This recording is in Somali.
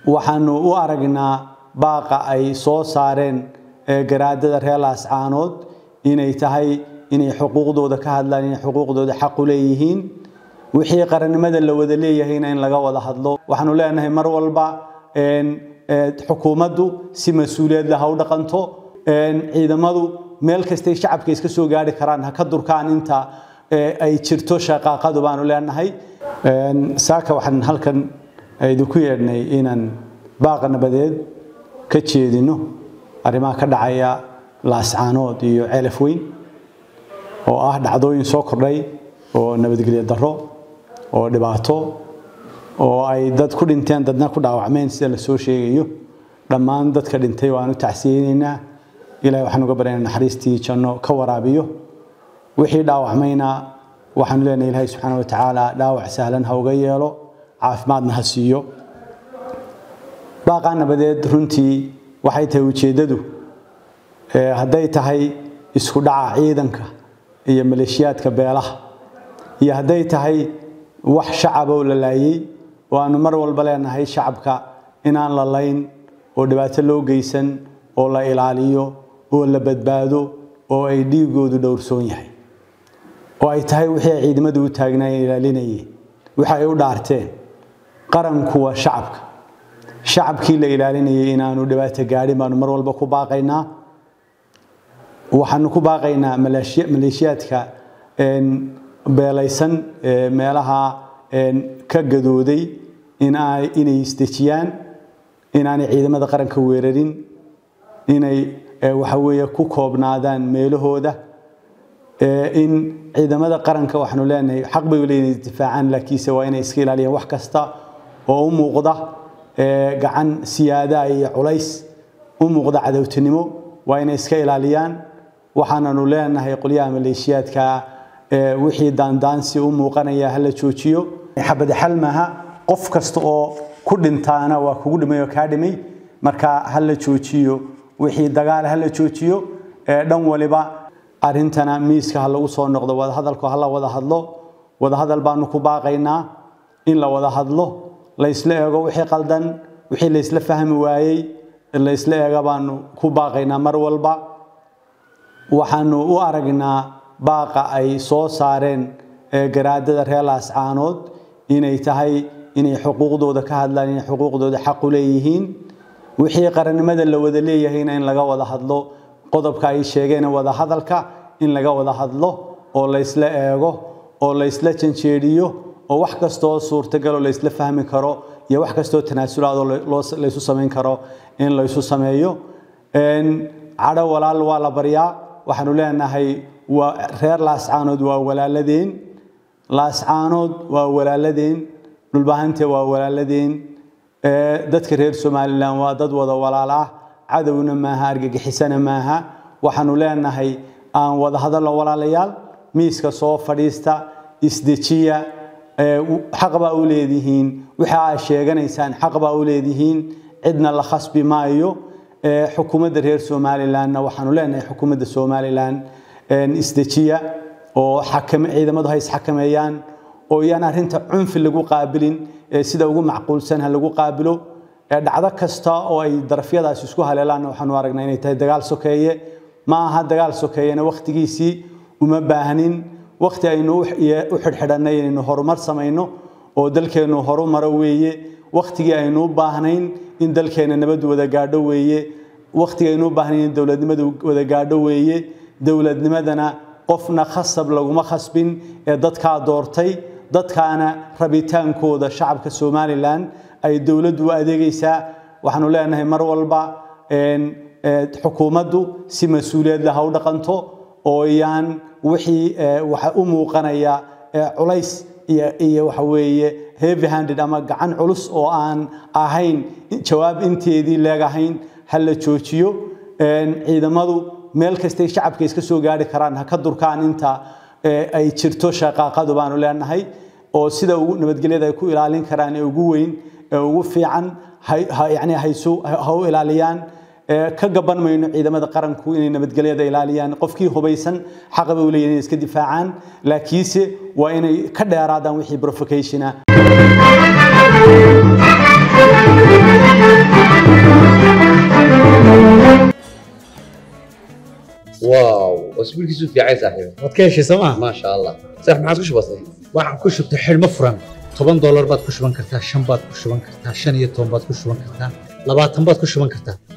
waxaanu u aragnaa baaqa ay soo saareen garaadada reer laascaanood inay tahay inay xuquuqdooda ka hadlaan inay xuquuqdooda xaq u leeyihiin wixii qarannimada la wada leeyahayna in laga wada hadlo waxaanu leenahay mar walba xukuumaddu si mas-uuliyad leh ha u dhaqanto ciidamadu meel kastay shacabka iska soo gaari karaan ha ka durkaan inta ay jirto shaqaaqadu baanu leenahay saaka waxaan halkan idinku yeedhnay inaan baaqa nabadeed ka jeedino arrimaha ka dhacaya laascaanood iyo ceelaf weyn oo ah dhacdooyin soo kordhay oo nabadgelyo darro oo dhibaato oo ay dad ku dhinteen dadna ku dhaawacmeen sida la soo sheegayo dhammaan dadka dhintay waanu tacsiyeynaynaa ilahay waxaan uga baryaynaa naxariistii janno ka waraabiyo wixii dhaawacmayna waxaanu leenahay ilaahay subxaana wa tacaala dhaawac sahlan ha uga yeelo caafimaadna ha siiyo baaqaa nabadeed runtii waxay tahay ujeeddadu hadday tahay isku dhaca ciidanka iyo maleeshiyaadka beelaha iyo hadday tahay wax shacaboo la laayey oo aanu mar walba leenahay shacabka inaan la layn oo dhibaato loo geysan oo la ilaaliyo oo la badbaado oo ay dhiigoodu dhowrsoon yahay oo ay tahay wixii ay ciidamadu u taagnaayeen ilaalinayeen wixi ay u dhaarteen qaranku waa shacabka shacabkii la ilaalinayay inaanu dhibaato gaadhin baanu mar walba ku baaqaynaa waxaanu ku baaqaynaa maleeshiyaadka beelaysan meelaha ka gadooday inay isdejiyaan inaanay ciidamada qaranka weerarin inay waxa weeye ku koobnaadaan meelahooda in ciidamada qaranka waxaanu leenahay xaq bay leeyihin isdifaacaan laakiinse waa inay iska ilaaliyaan wax kasta oo u muuqda gacan siyaada iyo culays u muuqda cadowtinimo waa inay iska ilaaliyaan waxaananu leenahay qolyaha maleeshiyaadka wixii daandaansi u muuqanaya hala joojiyo xabad xal maaha qof kasta oo ku dhintaana waa kugu dhimay oo kaa dhimay marka hala joojiyo wixii dagaal hala joojiyo dhan waliba arrintana miiska ha lagu soo noqdo wadahadalku hala wada hadlo wadahadal baanu ku baaqaynaa in la wada hadlo laysla eego wixii qaldan wixii laysla fahmi waayey laysla eega baanu ku baaqaynaa mar walba waxaanu u aragnaa baaqa ay soo saareen garaadada reer laascaanood inay tahay inay xuquuqdooda ka hadlaan inay xuquuqdooda xaq u leeyihiin wixii qarannimada la wada leeyahayna in laga wada hadlo qodobka ay sheegeen wada hadalka in laga wada hadlo oo laysla eego oo laysla janjeediyo oo wax kastoo suurtagaloo laysla fahmi karo iyo wax kastoo tanaasulaadoo laysu samayn karo in laysu sameeyo cadho walaal waa la baryaa waxaanu leenahay waa reer laascaanood waa walaaladeen laascaanood waa walaaladeen dhulbahante waa walaaladeen dadka reer somalilan waa dad wada walaal ah cadowna maaha argagixisana maaha waxaanu leenahay aan wada hadalno walaalayaal miiska soo fadhiista isdejiya xaq baa u leedihiin waxa aad sheeganaysaan xaq baa u leedihiin cidna la khasbi maayo xukuumadda reer somalilanna waxaanu leenahay xukuumadda somalilan isdejiya oo ciidamadu ha isxakameeyaan oo iyaan arrinta cunfi lagu qaabilin sida ugu macquulsan ha lagu qaabilo dhacdo kasta oo ay darafyadaas isku haleelaanna waxaanu aragnaa inay tahay dagaal sokeeye ma aha dagaal sokeeyena wakhtigiisii uma baahnin wakhti aynu u xidhxidhannay inaynu horumar samayno oo dalkeennu horumaro weeye wakhtigii aynu u baahnayn in dalkeenna nabad wada gaadho weeye wakhtigii aynu u baahnayn in dowladnimadu wada gaadho weeye dowladnimadana qofna khasab laguma khasbin ee dadkaa doortay dadkaana rabitaankooda shacabka somalilan ay dowladdu u adeegaysaa waxaanu leenahay mar walba xukuumaddu si mas-uuliyad leh ha u dhaqanto oo iyaan wixii waxa u muuqanaya culays iyo waxa weeye heavy handed ama gacan culus oo aan ahayn jawaab inteedii leegahayn ha la joojiyo ciidamadu meel kastay shacabka iska soo gaari karaan ha ka durkaan inta ay jirto shaqaaqadu baanu leenahay oo sida ugu nabadgelyada ay ku ilaalin karaan ee ugu weyn ee ugu fiican yani ha u ilaaliyaan ka gaban mayno ciidamada qaranku inay nabadgelyada ilaaliyaan qofkii hubaysan xaqa bay u leeyihin inay iska difaacaan laakiinse waa inay ka dheeraadaan wixii provocation ah واو واسبوعك في عايز صاحبي waad ka heshay sooma ما شاء الله صح ما عاد وش بصير waxaan ku shubtay xidhmo furan toban doolar baad ku shuban kartaa shan baad ku shuban kartaa shan iyo toban baad ku shuban kartaa labaatan baad ku shuban kartaa